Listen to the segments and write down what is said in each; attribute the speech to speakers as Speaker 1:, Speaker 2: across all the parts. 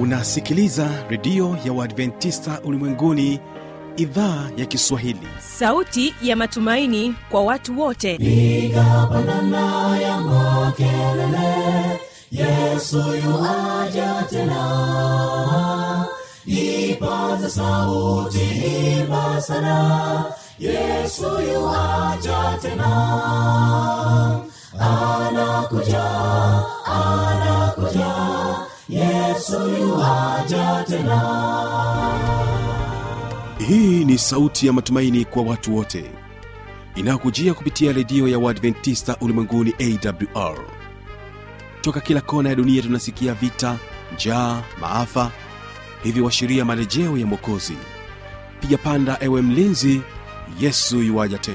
Speaker 1: unasikiliza redio ya uadventista ulimwenguni idhaa ya kiswahili
Speaker 2: sauti ya matumaini kwa watu wote
Speaker 3: piga pandana ya makelele yesu yuaja tena ipaza sauti imba sana yesu yuaja tena anakuja anakuja yesu yuaja tena
Speaker 1: hii ni sauti ya matumaini kwa watu wote inayokujia kupitia redio ya uadventista ulimwenguni awr toka kila kona ya dunia tunasikia vita njaa maafa hivyo washiria marejeo ya mwokozi piga panda ewe mlinzi yesu yuwaja tena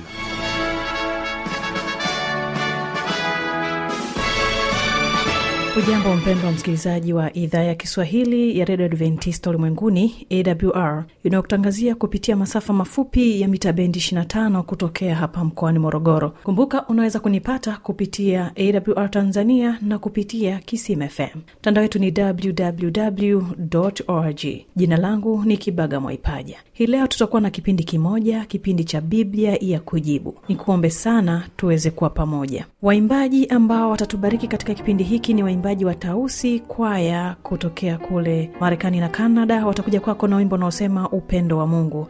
Speaker 4: ujambo mpendwa msikilizaji wa idhaa ya kiswahili ya redio adventista ulimwenguni awr inayokutangazia kupitia masafa mafupi ya mita bendi 25 kutokea hapa mkoani morogoro kumbuka unaweza kunipata kupitia awr tanzania na kupitia kisim fm mtandao wetu ni www org jina langu ni kibaga mwaipaja hii leo tutakuwa na kipindi kimoja kipindi cha biblia ya kujibu nikuombe sana tuweze kuwa pamoja waimbaji ambao watatubariki katika kipindi hiki ni waimbaji wa tausi kwaya kutokea kule marekani na canada watakuja kwako na wimbo unaosema upendo wa mungu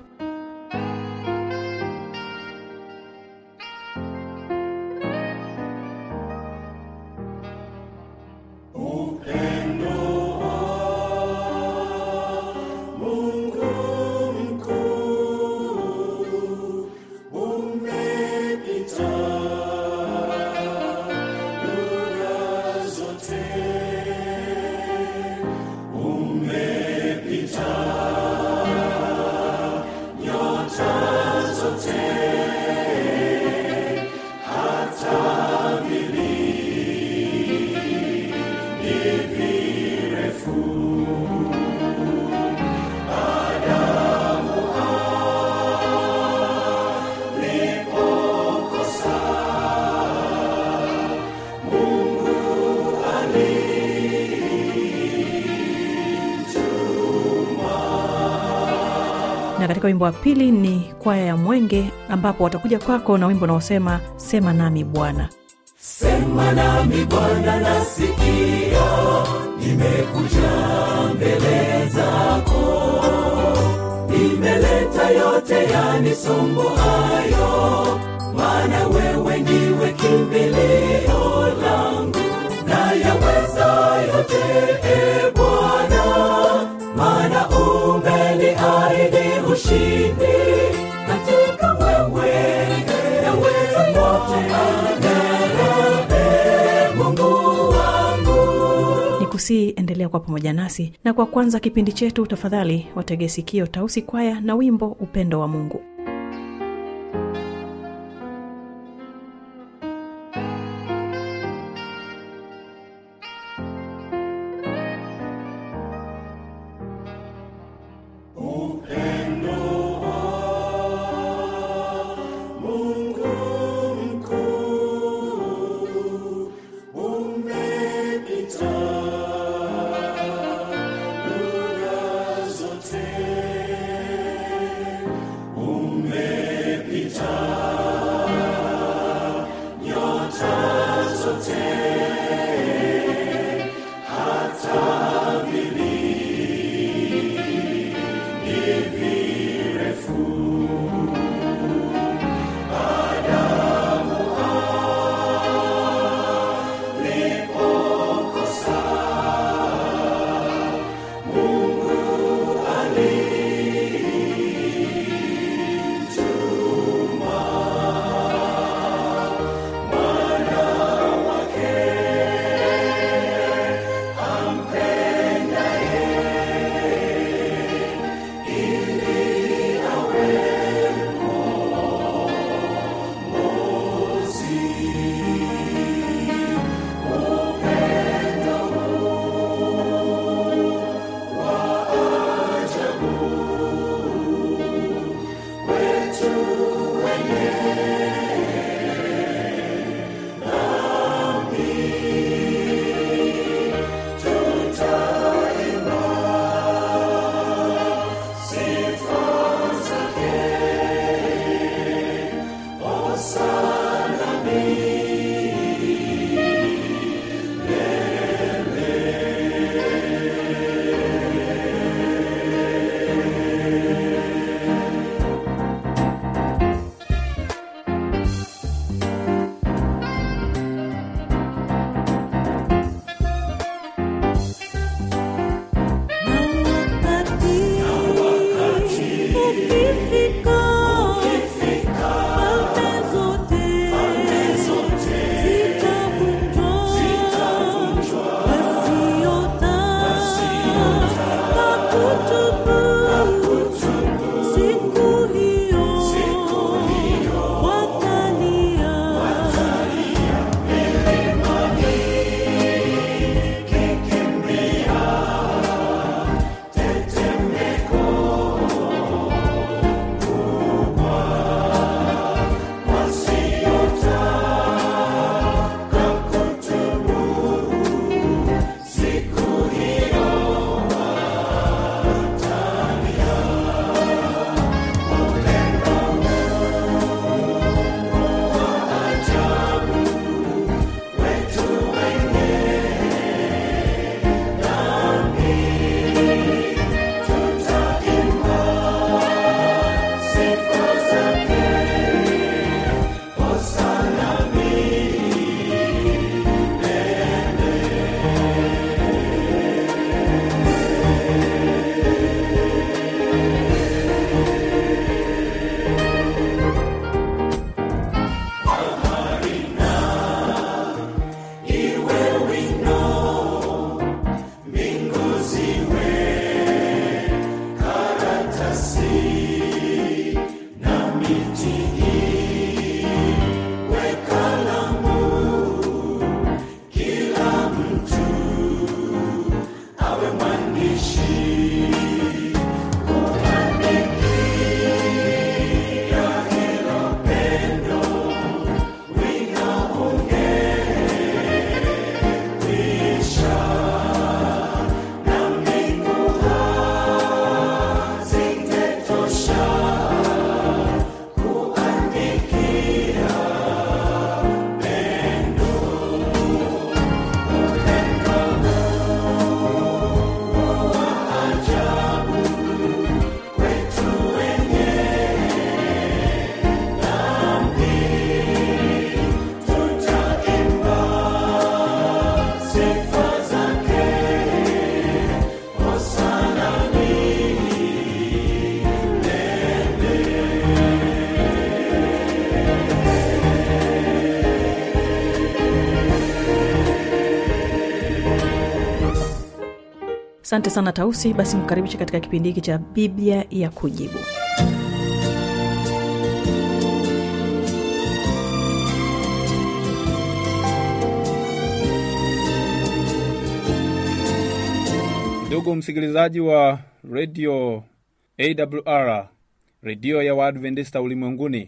Speaker 4: na katika wimbo wa pili ni kwaya ya mwenge ambapo watakuja kwako na wimbo unaosema sema nami bwana
Speaker 3: sema nami bwana nasikia nimekuja mbele zako nimeleta yote yanisumbuayo maana wewe ndiwe kimbilio langu na yaweza yote e bwana maana umeniahidi ushindi katika wewe yaweza yote e mungu wangu
Speaker 4: ni kusii endelea kwa pamoja nasi na kwa kwanza kipindi chetu tafadhali watege sikio tausi kwaya na wimbo upendo wa mungu
Speaker 3: umepita
Speaker 4: asante sana tausi basi nikukaribishe katika kipindi hiki cha biblia ya kujibu
Speaker 5: ndugu msikilizaji wa redio awr redio ya waadventista ulimwenguni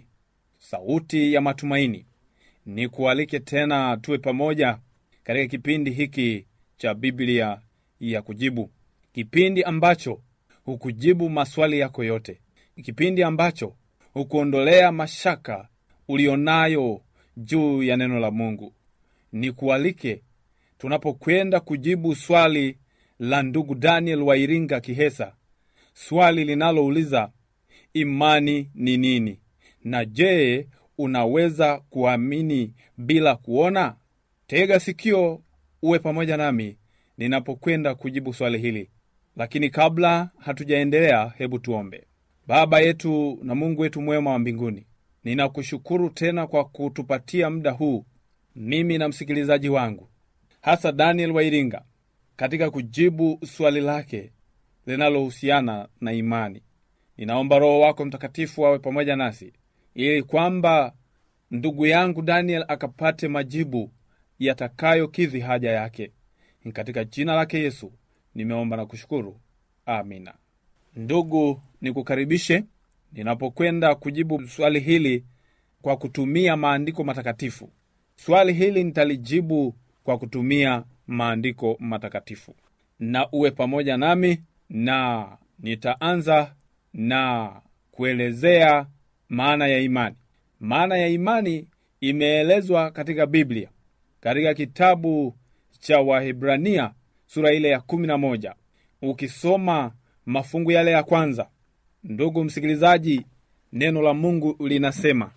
Speaker 5: sauti ya matumaini ni kualike tena tuwe pamoja katika kipindi hiki cha biblia ya kujibu kipindi ambacho hukujibu maswali yako yote kipindi ambacho hukuondolea mashaka ulionayo juu ya neno la mungu ni kualike tunapokwenda kujibu swali la ndugu daniel wa iringa kihesa swali linalouliza imani ni nini na je unaweza kuamini bila kuona tega sikio uwe pamoja nami ninapokwenda kujibu swali hili lakini kabla hatujaendelea hebu tuombe baba yetu na mungu wetu mwema wa mbinguni ninakushukuru tena kwa kutupatia muda huu mimi na msikilizaji wangu hasa daniel wairinga katika kujibu swali lake linalohusiana na imani ninaomba roho wako mtakatifu awe pamoja nasi ili kwamba ndugu yangu daniel akapate majibu yatakayokidhi haja yake Ni katika jina lake yesu nimeomba na kushukuru amina ndugu nikukaribishe ninapokwenda kujibu swali hili kwa kutumia maandiko matakatifu swali hili nitalijibu kwa kutumia maandiko matakatifu na uwe pamoja nami na nitaanza na kuelezea maana ya imani maana ya imani imeelezwa katika biblia katika kitabu cha wahibrania sura ile ya kumi na moja ukisoma mafungu yale ya kwanza ndugu msikilizaji neno la mungu linasema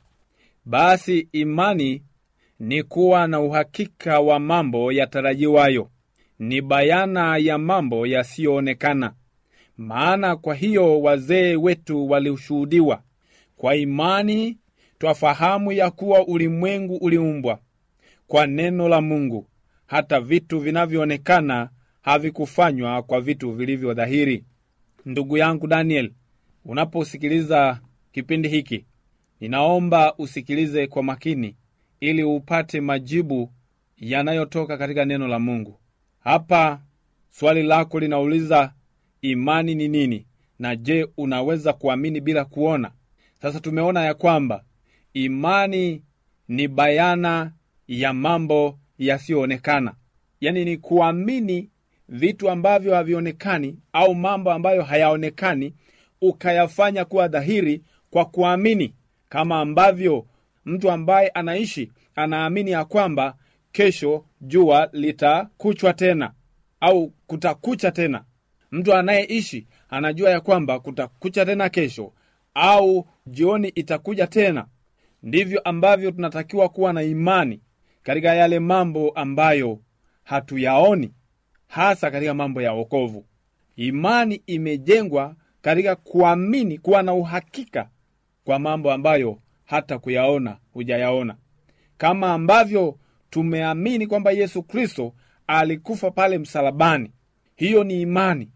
Speaker 5: basi imani ni kuwa na uhakika wa mambo yatarajiwayo ni bayana ya mambo yasiyoonekana maana kwa hiyo wazee wetu walishuhudiwa kwa imani twafahamu ya kuwa ulimwengu uliumbwa kwa neno la mungu hata vitu vinavyoonekana havikufanywa kwa vitu vilivyo dhahiri ndugu yangu daniel unaposikiliza kipindi hiki ninaomba usikilize kwa makini ili upate majibu yanayotoka katika neno la mungu hapa swali lako linauliza imani ni nini na je unaweza kuamini bila kuona sasa tumeona ya kwamba imani ni bayana ya mambo yasiyoonekana yaani ni kuamini vitu ambavyo havionekani au mambo ambayo hayaonekani ukayafanya kuwa dhahiri kwa kuamini kama ambavyo mtu ambaye anaishi anaamini ya kwamba kesho jua litakuchwa tena au kutakucha tena mtu anayeishi anajua ya kwamba kutakucha tena kesho au jioni itakuja tena ndivyo ambavyo tunatakiwa kuwa na imani katika yale mambo ambayo hatuyaoni hasa katika mambo ya wokovu imani imejengwa katika kuamini kuwa na uhakika kwa mambo ambayo hata kuyaona hujayaona kama ambavyo tumeamini kwamba yesu kristo alikufa pale msalabani hiyo ni imani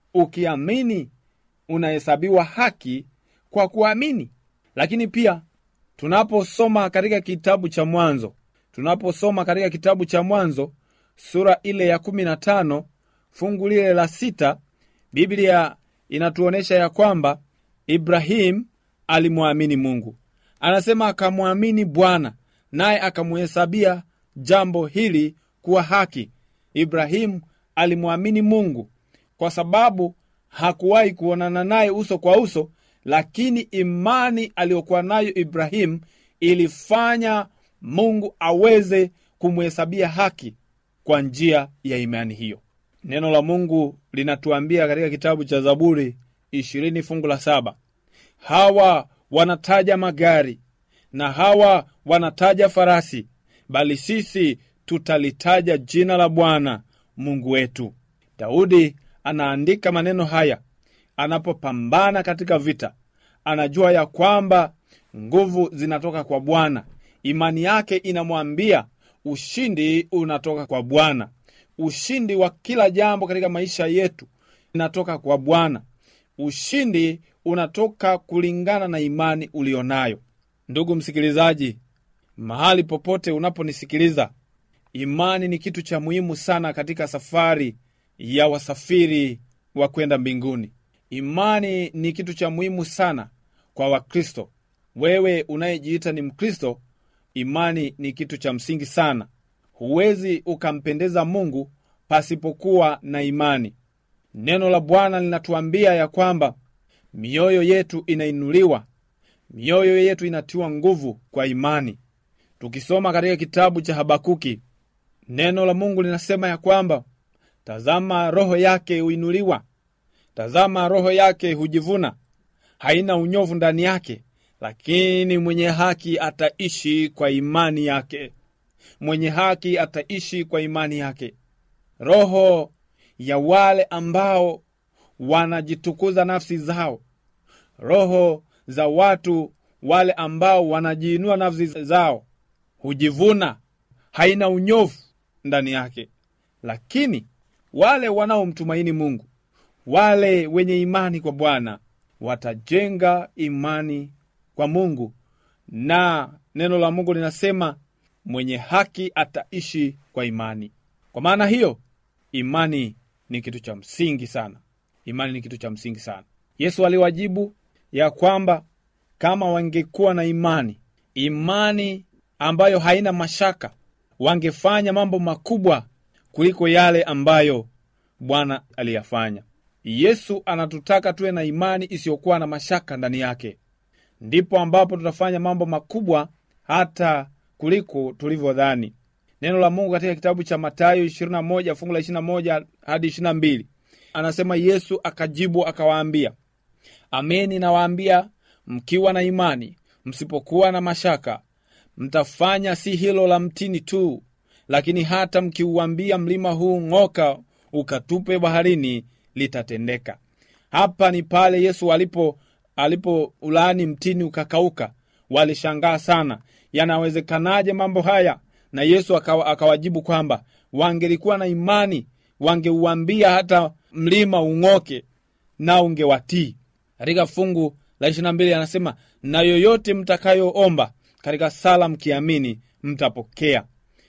Speaker 5: ukiamini unahesabiwa haki kwa kuamini lakini pia tunaposoma katika kitabu cha mwanzo tunaposoma katika kitabu cha mwanzo sura ile ya kumi na tano fungu lile la sita biblia inatuonyesha ya kwamba ibrahim alimwamini mungu anasema akamwamini bwana naye akamuhesabia jambo hili kuwa haki ibrahimu alimwamini mungu kwa sababu hakuwahi kuonana naye uso kwa uso lakini imani aliyokuwa nayo ibrahimu ilifanya mungu aweze kumhesabia haki kwa njia ya imani hiyo neno la mungu linatuambia katika kitabu cha zaburi ishirini fungu la saba hawa wanataja magari na hawa wanataja farasi bali sisi tutalitaja jina la bwana mungu wetu daudi anaandika maneno haya anapopambana katika vita anajua ya kwamba nguvu zinatoka kwa bwana imani yake inamwambia ushindi unatoka kwa bwana ushindi wa kila jambo katika maisha yetu inatoka kwa bwana ushindi unatoka kulingana na imani ulionayo ndugu msikilizaji mahali popote unaponisikiliza imani ni kitu cha muhimu sana katika safari ya wasafiri wa kwenda mbinguni imani ni kitu cha muhimu sana kwa wakristo wewe unayejiita ni mkristo imani ni kitu cha msingi sana huwezi ukampendeza mungu pasipokuwa na imani neno la bwana linatuambia ya kwamba mioyo yetu inainuliwa mioyo yetu inatiwa nguvu kwa imani tukisoma katika kitabu cha habakuki neno la mungu linasema ya kwamba tazama roho yake huinuliwa tazama roho yake hujivuna haina unyovu ndani yake lakini mwenye haki ataishi kwa imani yake mwenye haki ataishi kwa imani yake roho ya wale ambao wanajitukuza nafsi zao roho za watu wale ambao wanajiinua nafsi zao hujivuna haina unyovu ndani yake lakini wale wanaomtumaini mungu wale wenye imani kwa bwana watajenga imani kwa mungu na neno la mungu linasema mwenye haki ataishi kwa imani kwa maana hiyo imani ni kitu cha msingi sana imani ni kitu cha msingi sana yesu aliwajibu ya kwamba kama wangekuwa na imani imani ambayo haina mashaka wangefanya mambo makubwa kuliko yale ambayo bwana aliyafanya yesu anatutaka tuwe na imani isiyokuwa na mashaka ndani yake ndipo ambapo tutafanya mambo makubwa hata kuliko tulivyodhani neno la mungu katika kitabu cha matayo 21 fungu la 21 hadi 22 anasema yesu akajibu akawaambia ameni nawaambia mkiwa na imani msipokuwa na mashaka mtafanya si hilo la mtini tu lakini hata mkiuambia mlima huu ng'oka ukatupe baharini litatendeka hapa ni pale yesu alipo alipo ulaani mtini ukakauka walishangaa sana yanawezekanaje mambo haya na yesu akawa, akawajibu kwamba wangelikuwa na imani wangeuambia hata mlima ung'oke na ungewatii katika fungu la 22 anasema na yoyote mtakayoomba katika sala mkiamini mtapokea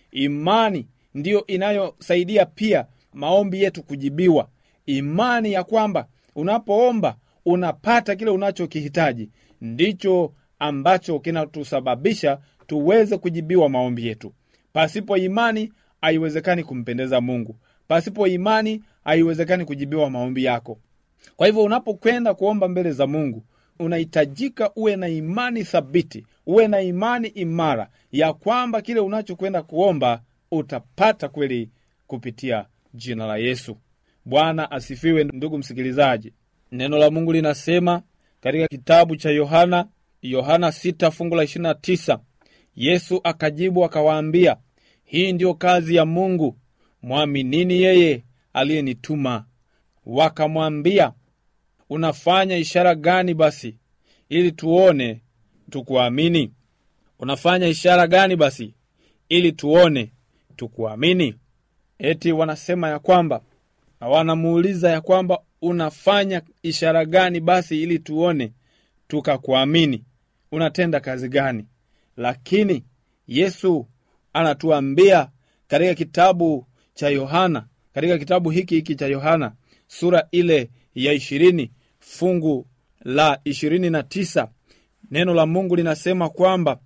Speaker 5: imani ndiyo inayosaidia pia maombi yetu kujibiwa imani ya kwamba unapoomba unapata kile unachokihitaji ndicho ambacho kinatusababisha tuweze kujibiwa maombi yetu pasipo imani haiwezekani kumpendeza mungu pasipo imani haiwezekani kujibiwa maombi yako kwa hivyo unapokwenda kuomba mbele za mungu unahitajika uwe na imani thabiti uwe na imani imara ya kwamba kile unachokwenda kuomba utapata kweli kupitia jina la yesu bwana asifiwe ndugu msikilizaji neno la mungu linasema katika kitabu cha yohana yohana 6 fungu la 29 yesu akajibu akawaambia hii ndiyo kazi ya mungu mwaminini yeye aliyenituma wakamwambia unafanya ishara gani basi ili tuone tukuamini unafanya ishara gani basi ili tuone tukuamini eti wanasema ya kwamba na wanamuuliza ya kwamba unafanya ishara gani basi ili tuone tukakuamini unatenda kazi gani lakini yesu anatuambia katika kitabu cha yohana katika kitabu hiki hiki cha yohana sura ile ya ishirini fungu la ishirini na tisa neno la mungu linasema kwamba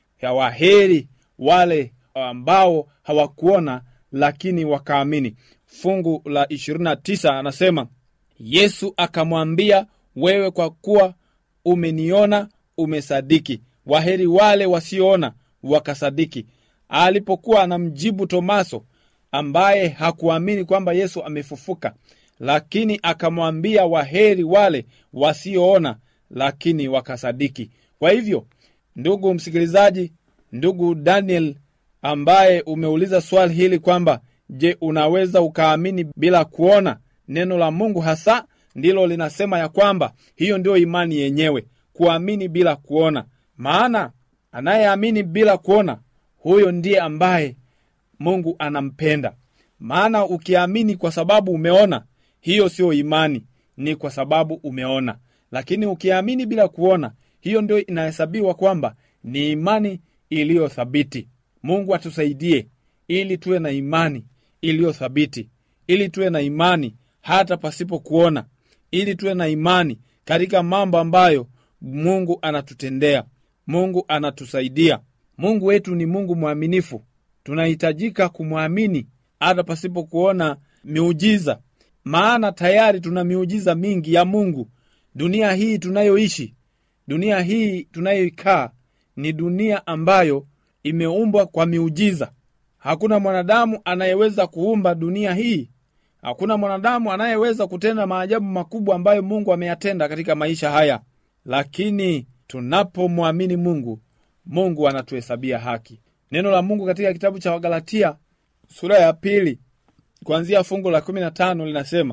Speaker 5: yawaheri wale ambao hawakuona lakini wakaamini fungu la 29 anasema yesu akamwambia wewe kwa kuwa umeniona umesadiki waheri wale wasioona wakasadiki alipokuwa anamjibu tomaso ambaye hakuamini kwamba yesu amefufuka lakini akamwambia waheri wale wasioona lakini wakasadiki kwa hivyo ndugu msikilizaji ndugu daniel ambaye umeuliza swali hili kwamba je unaweza ukaamini bila kuona neno la mungu hasa ndilo linasema ya kwamba hiyo ndio imani yenyewe kuamini bila kuona maana anayeamini bila kuona huyo ndiye ambaye mungu anampenda maana ukiamini kwa sababu umeona hiyo siyo imani ni kwa sababu umeona lakini ukiamini bila kuona hiyo ndio inahesabiwa kwamba ni imani iliyothabiti mungu atusaidie ili tuwe na imani iliyothabiti ili tuwe na imani hata pasipo kuona ili tuwe na imani katika mambo ambayo mungu anatutendea mungu anatusaidia mungu wetu ni mungu mwaminifu tunahitajika kumwamini hata pasipo kuona miujiza maana tayari tuna miujiza mingi ya mungu dunia hii tunayoishi dunia hii tunayoikaa ni dunia ambayo imeumbwa kwa miujiza hakuna mwanadamu anayeweza kuumba dunia hii hakuna mwanadamu anayeweza kutenda maajabu makubwa ambayo mungu ameyatenda katika maisha haya lakini tunapomwamini mungu mungu anatuhesabia haki neno la mungu katika kitabu cha wagalatia sura ya pili kuanzia fungu la kumi na tano linasema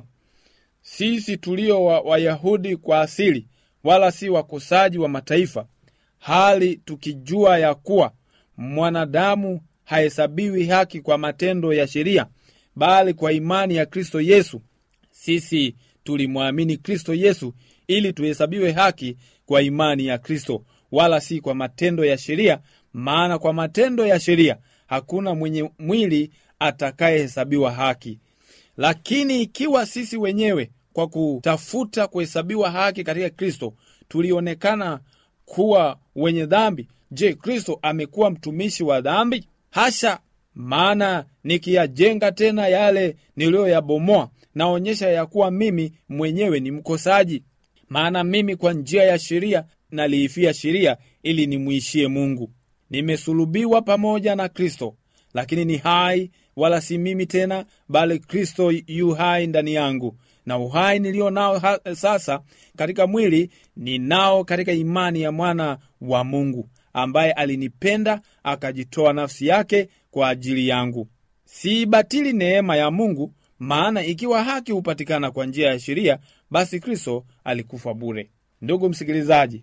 Speaker 5: sisi tulio wa- wayahudi kwa asili wala si wakosaji wa mataifa hali tukijua ya kuwa mwanadamu hahesabiwi haki kwa matendo ya sheria bali kwa imani ya kristo yesu sisi tulimwamini kristo yesu ili tuhesabiwe haki kwa imani ya kristo wala si kwa matendo ya sheria maana kwa matendo ya sheria hakuna mwenye mwili atakayehesabiwa haki lakini ikiwa sisi wenyewe kwa kutafuta kuhesabiwa haki katika kristo tulionekana kuwa wenye dhambi je kristo amekuwa mtumishi wa dhambi hasha maana nikiyajenga tena yale niliyoyabomoa naonyesha ya kuwa mimi mwenyewe ni mkosaji maana mimi kwa njia ya sheria naliifia sheria ili nimwishie mungu nimesulubiwa pamoja na kristo lakini ni hai wala si mimi tena bali kristo yu hai ndani yangu na uhai nilio nao ha, sasa katika mwili ninao katika imani ya mwana wa mungu ambaye alinipenda akajitoa nafsi yake kwa ajili yangu siibatili neema ya mungu maana ikiwa haki hupatikana kwa njia ya sheria basi kristo alikufa bure ndugu msikilizaji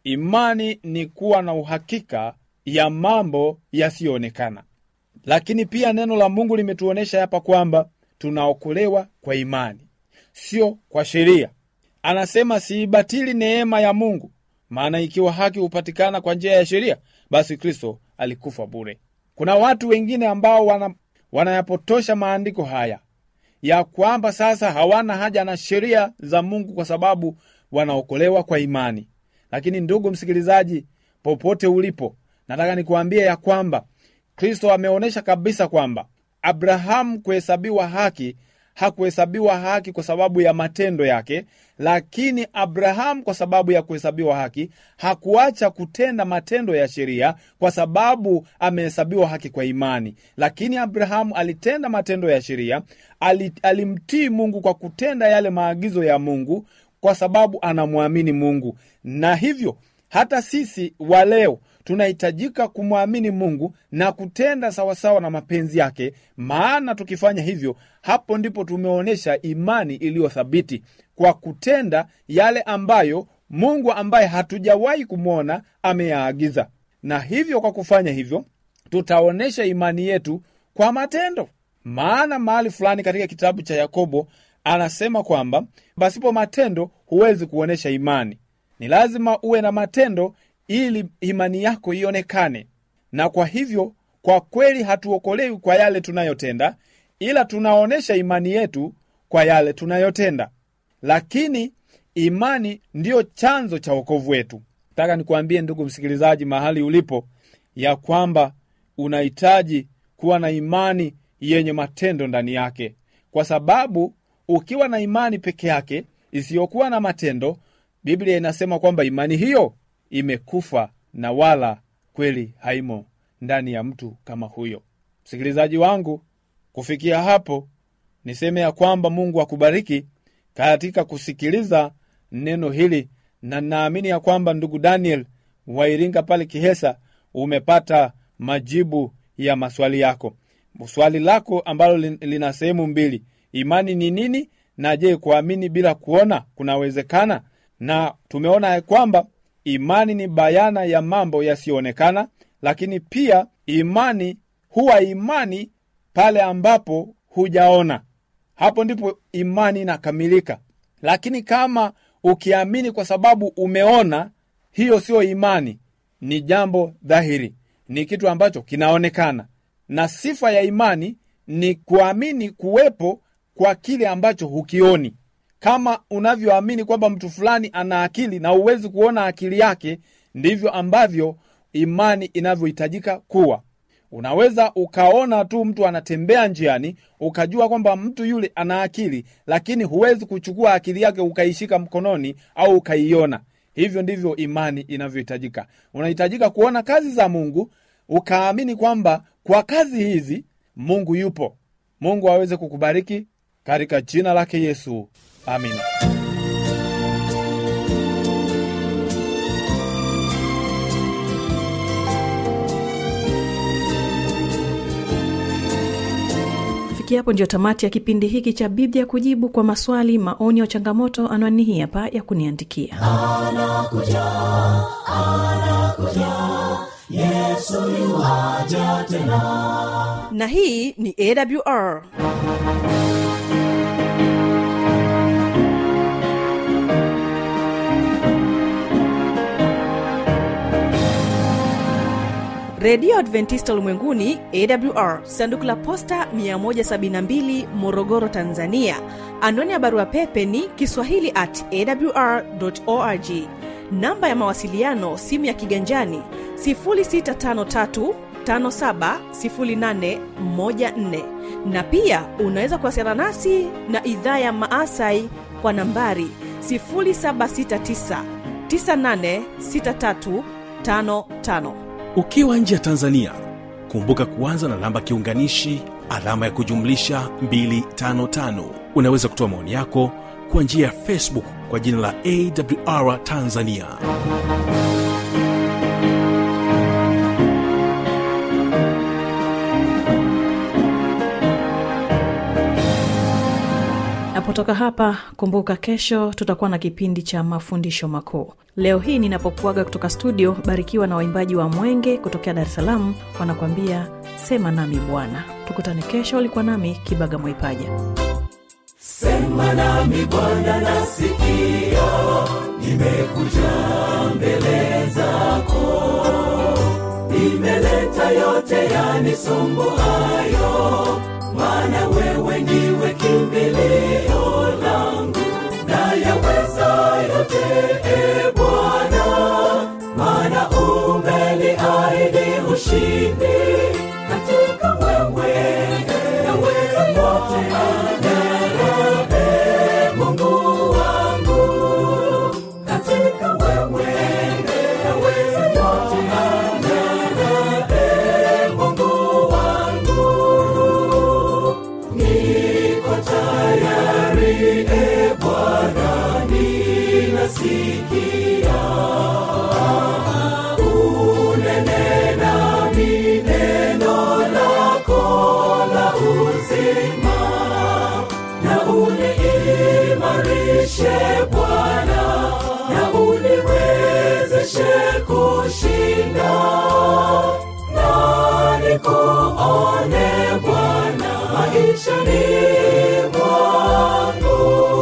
Speaker 5: imani ni kuwa na uhakika ya mambo yasiyoonekana lakini pia neno la mungu limetuonyesha hapa kwamba tunaokolewa kwa imani sio kwa sheria anasema siibatili neema ya mungu maana ikiwa haki hupatikana kwa njia ya sheria basi kristo alikufa bure kuna watu wengine ambao wana, wanayapotosha maandiko haya ya kwamba sasa hawana haja na sheria za mungu kwa sababu wanaokolewa kwa imani lakini ndugu msikilizaji popote ulipo nataka nikuambie ya kwamba kristo ameonyesha kabisa kwamba abrahamu kuhesabiwa haki hakuhesabiwa haki kwa sababu ya matendo yake lakini abrahamu kwa sababu ya kuhesabiwa haki hakuacha kutenda matendo ya sheria kwa sababu amehesabiwa haki kwa imani lakini abrahamu alitenda matendo ya sheria ali, alimtii mungu kwa kutenda yale maagizo ya mungu kwa sababu anamwamini mungu na hivyo hata sisi wa leo tunahitajika kumwamini mungu na kutenda sawasawa na mapenzi yake maana tukifanya hivyo hapo ndipo tumeonyesha imani iliyothabiti kwa kutenda yale ambayo mungu ambaye hatujawahi kumwona ameyaagiza na hivyo kwa kufanya hivyo tutaonyesha imani yetu kwa matendo maana mahali fulani katika kitabu cha yakobo anasema kwamba pasipo matendo huwezi kuonyesha imani ni lazima uwe na matendo ili imani yako ionekane na kwa hivyo kwa kweli hatuokolewi kwa yale tunayotenda ila tunaonyesha imani yetu kwa yale tunayotenda lakini imani ndiyo chanzo cha wokovu wetu nataka nikuambie ndugu msikilizaji mahali ulipo ya kwamba unahitaji kuwa na imani yenye matendo ndani yake kwa sababu ukiwa na imani peke yake isiyokuwa na matendo biblia inasema kwamba imani hiyo imekufa na wala kweli haimo ndani ya mtu kama huyo msikilizaji wangu kufikia hapo niseme ya kwamba mungu akubariki katika kusikiliza neno hili na naamini ya kwamba ndugu daniel wairinga pale kihesa umepata majibu ya maswali yako swali lako ambalo lina sehemu mbili imani ni nini na je kuamini bila kuona kunawezekana na tumeona ya kwamba imani ni bayana ya mambo yasiyoonekana lakini pia imani huwa imani pale ambapo hujaona hapo ndipo imani inakamilika lakini kama ukiamini kwa sababu umeona hiyo sio imani ni jambo dhahiri ni kitu ambacho kinaonekana na sifa ya imani ni kuamini kuwepo kwa kile ambacho hukioni kama unavyoamini kwamba mtu fulani ana akili na huwezi kuona akili yake ndivyo ambavyo imani inavyohitajika kuwa unaweza ukaona tu mtu anatembea njiani ukajua kwamba mtu yule ana akili lakini huwezi kuchukua akili yake ukaishika mkononi au ukaiona hivyo ndivyo imani inavyohitajika unahitajika kuona kazi za mungu ukaamini kwamba kwa kazi hizi mungu yupo mungu aweze kukubariki katika jina lake yesu amina
Speaker 4: kufikia hapo ndio tamati ya kipindi hiki cha biblia kujibu kwa maswali maoni au changamoto anwani hii hapa ya kuniandikia
Speaker 2: na hii ni awr redio adventista ulimwenguni awr sanduku la posta 172 morogoro tanzania anwani ya barua pepe ni kiswahili at awr org namba ya mawasiliano simu ya kiganjani 653 570814 na pia unaweza kuwasiliana nasi na idhaa ya maasai kwa nambari 769 986355
Speaker 1: ukiwa nje ya tanzania kumbuka kuanza na namba kiunganishi alama ya kujumlisha 255 unaweza kutoa maoni yako kwa njia ya facebook kwa jina la awr tanzania
Speaker 4: napotoka hapa kumbuka kesho tutakuwa na kipindi cha mafundisho makuu leo hii ninapokuaga kutoka studio barikiwa na waimbaji wa mwenge kutokea dar es salaam wanakuambia sema nami bwana tukutane kesho ulikuwa nami kibaga mwaipaja
Speaker 3: sema nami bwana nasikia nimekuja mbele zako nimeleta yote yanisumbuayo maana wewe ndiwe kimbilio langu na yaweza yote e bwana maana umeniahidi ushindi katika wewe yaweza yote Ee Mungu wangu katika wewe yaweza yote Ee Mungu wangu niko tayari e Bwana ninasikia unene nami neno lako la uzima na uniimarishe Bwana na uniwezeshe kushinda na nikuone Bwana maishani mwangu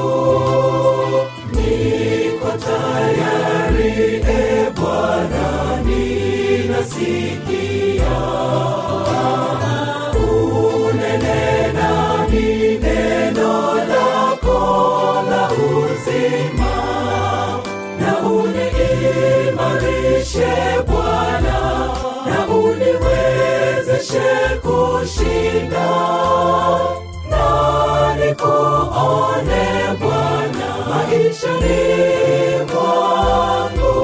Speaker 3: niko tayari e Bwana ninasikia unene nami neno lako la uzima na uniimarishe Bwana na uniwezeshe kushinda na nikuone Bwana maishani mwangu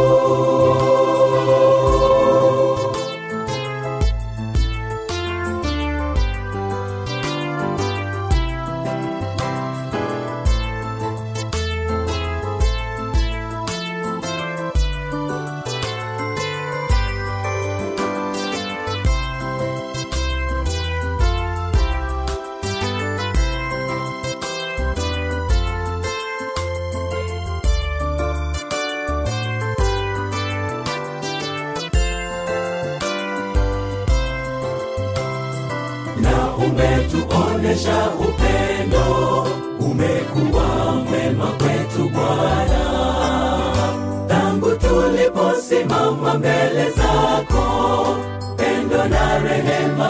Speaker 3: umetuonesha upendo umekuwa mwema kwetu bwana tangu tuliposimama mbele zako pendo na rehema